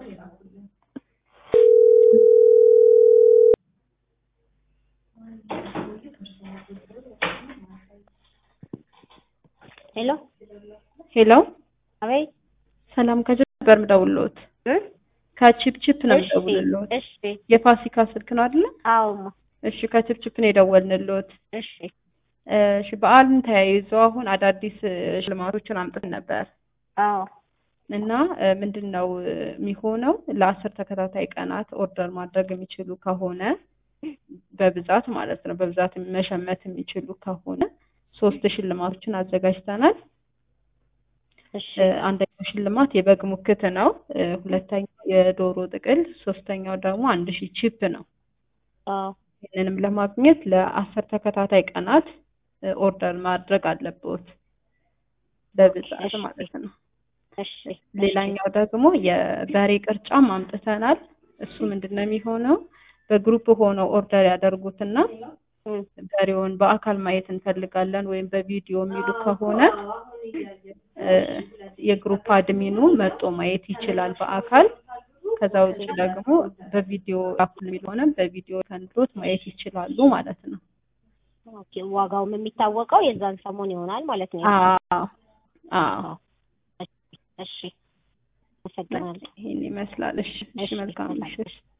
ሄሎ ሄሎ አቤት ሰላም ከጅብ ነበር የምደውልልዎት። እ ከቺፕ ቺፕ ነው እሺ የምደውልልዎት። እሺ የፋሲካ ስልክ ነው አይደለ? አዎማ እሺ ከቺፕ ቺፕ ነው የደወልንልዎት። እሺ እሺ በዓልን ተያይዞ አሁን አዳዲስ እ, ሽልማቶችን አምጥተን ነበር አዎ እና እ, ምንድን ነው እ, የሚሆነው ለአስር ተከታታይ ቀናት ኦርደር ማድረግ የሚችሉ ከሆነ በብዛት ማለት ነው በብዛት መሸመት የሚችሉ ከሆነ ሶስት ሽልማቶችን አዘጋጅተናል። እሺ እ፣ አንደኛው ሽልማት የበግ ሙክት ነው። እ፣ ሁለተኛው የዶሮ ጥቅል፣ ሶስተኛው ደግሞ አንድ ሺህ ቺፕ ነው። አዎ ይህንንም ለማግኘት ለአስር ተከታታይ ቀናት እ፣ ኦርደር ማድረግ አለብዎት በብዛት እሺ። ማለት ነው። እሺ ሌላኛው ደግሞ የበሬ ቅርጫም አምጥተናል። እሱ ምንድን ነው የሚሆነው በግሩፕ ሆነው ኦርደር ያደርጉትና እም፣ በሬውን በአካል ማየት እንፈልጋለን ወይም በቪዲዮ የሚሉ ከሆነ እ፣ የግሩፕ አድሚኑ መጦ ማየት ይችላል በአካል። ከዛ ውጭ ደግሞ በቪዲዮ አፕል የሚል ሆነ በቪዲዮ ተንድሮት ማየት ይችላሉ ማለት ነው። ኦኬ ዋጋውም የሚታወቀው የዛን ሰሞን ይሆናል ማለት ነው። አዎ አዎ እሺ አመሰግናለሁ። ይሄን ይመስላል። እሺ እሺ፣ መልካም ምሽት።